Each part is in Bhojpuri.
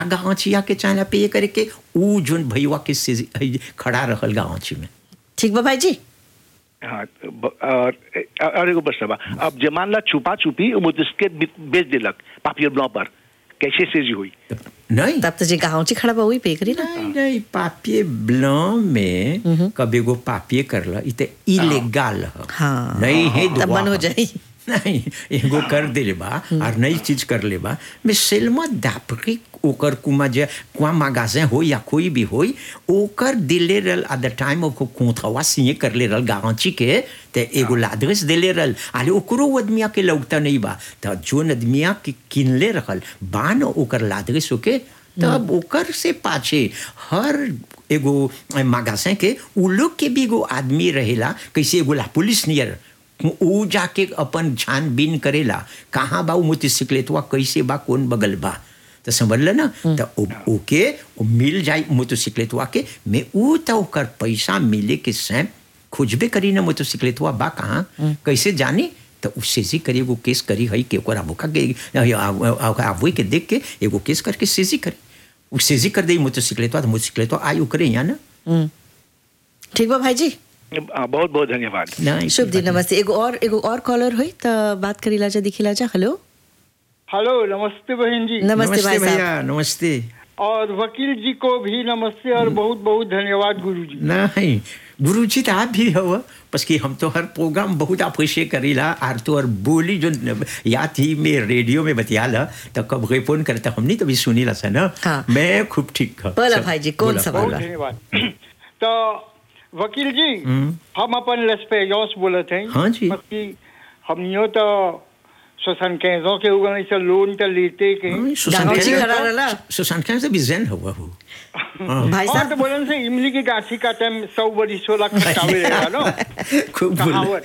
गाँचिया के चाहे पे करे के ऊ जोन भैया के से खड़ा रहल गाँची में ठीक बा भाई जी हाँ ब- और और एगो बस बा अब जे मान ला छुपा छुपी मुझके बेच दिलक पापियर ब्लॉ पर कैसे से जी हुई नहीं तब तो जे गाँव खड़ा बा वही पे करी ना नहीं नहीं पापिये ब्लॉ में कब एगो पापिये करला इ ते इलेगाल ह हाँ। नहीं है तब दुआ बंद हो ह। जाई। नहीं एगो कर दिले बा और नई चीज कर ले बा मैं सेलमा दापरी ओकर कुमा जे कुआ मागाजे हो या कोई भी होई ओकर दिले रल एट द टाइम ऑफ कोथवा सिए कर ले रल गांची के ते एगो लादरेस दिले रल आले ओकरो आदमिया के लौकता नहीं बा त जोन आदमिया के किनले रहल बान ओकर लादरेस ओके तब ओकर से पाछे हर एगो मागासे के उ लोग के भी एगो आदमी रहेला कैसे एगो ला पुलिस नियर ऊ जाके अपन छानबीन करेला कहाँ बा ऊ मोटरसाइकिलेटवा कैसे बा कौन बगल बा तो समझल ना तो ओ- ओके ओ मिल जाई मोटरसाइकिलेटवा के मैं ऊ तो ओकर पैसा मिले के सैम खोजबे करी ना मोटरसाइकिलेटवा बा कहाँ कैसे जानी तो उससे जी करी एगो केस करी हई के ओकर अबोका के आबुई के देख के एगो केस करके सेजी करी उ सेजी कर दे मोटरसाइकिलेटवा तो मोटरसाइकिलेटवा आई ओकरे यहाँ ना हम्म। ठीक बा भाई जी हाँ, बहुत बहुत धन्यवाद नहीं शुभ दिन नमस्ते एगो और एगो और कॉलर हुई तो बात करी लाजा दिखी लाजा हेलो हेलो नमस्ते बहन जी नमस्ते भाई साहब भैया नमस्ते और वकील जी को भी नमस्ते और बहुत बहुत धन्यवाद गुरु जी नहीं गुरु जी तो आप भी हो बस कि हम तो हर प्रोग्राम बहुत अप्रिशिएट करीला और तो और बोली जो या थी मैं रेडियो में बतियाला तो कब गए फोन करता हमने तो भी सुनी ला ना हाँ। मैं खूब ठीक हूँ बोला सब- भाई जी, कौन बोला, सवाल बोला। बहुत धन्यवाद तो वकील जी हम अपन लेस्पेयोस बोलत हैं हाँ जी। बाकी हमनियो तो सोसन कैसों के उगने से लोन तो लेते के हाँ, सुशांत गाँवची खान- खड़ा रहला। सुशांत खान से भी जैन हुआ हो भाई और तो साहब बोलन से इमली की गाछी का टाइम सौ बड़ी सोलह खटावे रहेगा नो खूब बोला कहावत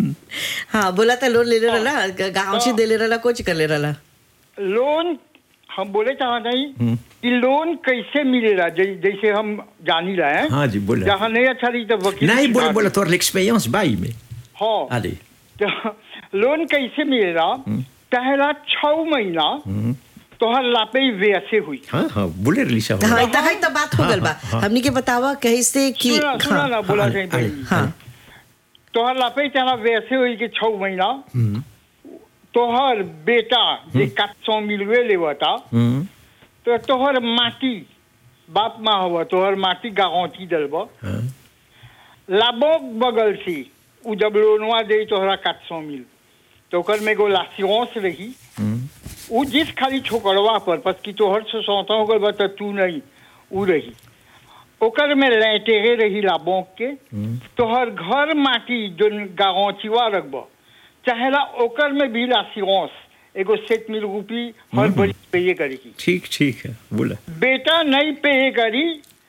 हाँ बोला था लोन ले ले रहा गाँव से दे ले रहा कुछ कर ले रहा लोन हम बोले चाहते हैं कि लोन कैसे मिलेगा जै- जैसे हम जानी रहे हैं हाँ जी, बोला। जहाँ नहीं अच्छा रही तो वकील नहीं की बोला बात- बोला तो एक्सपीरियंस बाई में हाँ अरे तो लोन कैसे मिलेगा पहला छह महीना तोहर लापे वैसे हुई हाँ हाँ बोले रही सब हाँ इतना है तो बात हो गल बा हाँ, हाँ। हमनी के बतावा कैसे कि सुना सुना हाँ, ना बोला हाँ, जाए हाँ, पहले। हाँ तोहर लापे तेरा वैसे हुई कि छह महीना तोहर बेटा जे सात सौ मिलवे लेवता हम्म, तो तोहर माटी बाप माँ हुआ तोहर माटी गाँवती दलबा हाँ, लाभों बगल से उ जब लोनवा दे तोहरा सात सौ मिल तो ओकर में एगो लासियोंस रही हम्म, उ जिस खाली छोकरवा पर बस कि तोहर से सौता होकर बस तू नहीं उ रही ओकर में लैटेरे रही लाभों के तोहर घर माटी जो गाँचिवा रखब चाहेला ओकर में भी लासियोंस एगो सेट मिल रूपी हर बड़ी पे करेगी ठीक ठीक है बोला बेटा नहीं पे करी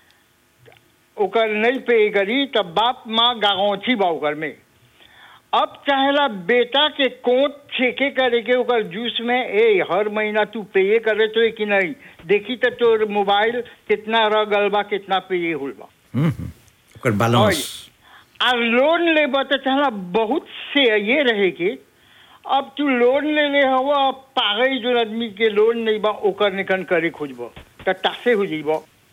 ओकर नहीं पे करी तब बाप माँ गाँची बा ओकर में अब चाहेला बेटा के कोट छेके करे के ओकर जूस में ए हर महीना तू पे करे तो कि नहीं देखी तो तोर मोबाइल कितना रह गल बा कितना पे होल बा हम्म, हम्म, ओकर बैलेंस आ लोन लेबा तो चाहला बहुत से ये रहे के अब तू लोन ले ले हवा पागल जो आदमी के लोन नहीं बा ओकर निकन करे खोजब तो तासे हो जाइब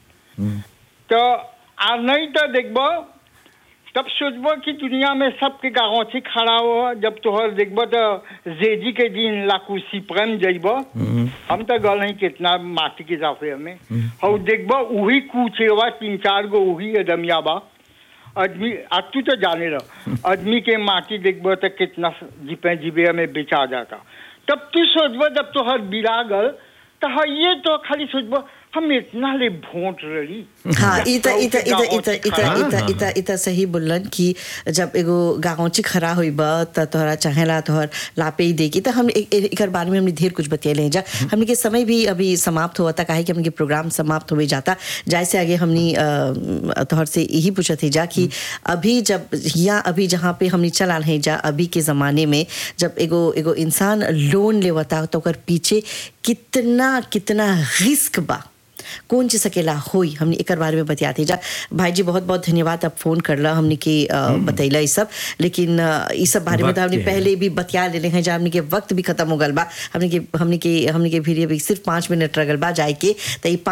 तो आ नहीं तो देखब तब सोचब कि दुनिया में सबके गाँची खड़ा हो जब तोहर देखब तो जेजी के दिन लाकुसी प्रेम जइब हम तो गल नहीं कितना माटी के हिसाब से हमें और देखब वही कुचेवा तीन चार गो वही अदमिया बा आदमी आज तू तो जाने रह आदमी के माटी देखब तो कितना जीपे जीबे में बेचा जाता तब तू सोचब जब तो हर बिरा गल तो हाँ ये तो खाली सोचब हम इतना ले भोट रही हाँ इता इता इता इता इता हाँ, इता हाँ, इता इता सही बोलन कि जब एगो गाँवची खरा हुई बा त तोहरा चाहेला तोहर लापे ही देगी तो हम एक एक- एकर बारे में हमने ढेर कुछ बतिया जा हमने के समय भी अभी समाप्त हुआ था काहे कि हमने के प्रोग्राम समाप्त हो जाता जैसे आगे हमने अ, तोहर से यही पूछा थी जा कि अभी जब यहाँ अभी जहाँ पे हमने चला है जा अभी के ज़माने में जब एगो एगो इंसान लोन लेवता तो ओकर पीछे कितना कितना रिस्क बा कौन चीज सकेला होई हमने एकर बारे में बतियाते जा भाई जी बहुत बहुत धन्यवाद आप फोन करला हमने के अ, बतैला ई सब लेकिन अ, ई सब बारे में तो वक्त हमने के है। पहले भी बतिया लेले हैं जा हमने के वक्त भी खत्म हो गल बा हमने के हमने के हमने के भी अभी सिर्फ पाँच मिनट रगल बा जाए के तो ई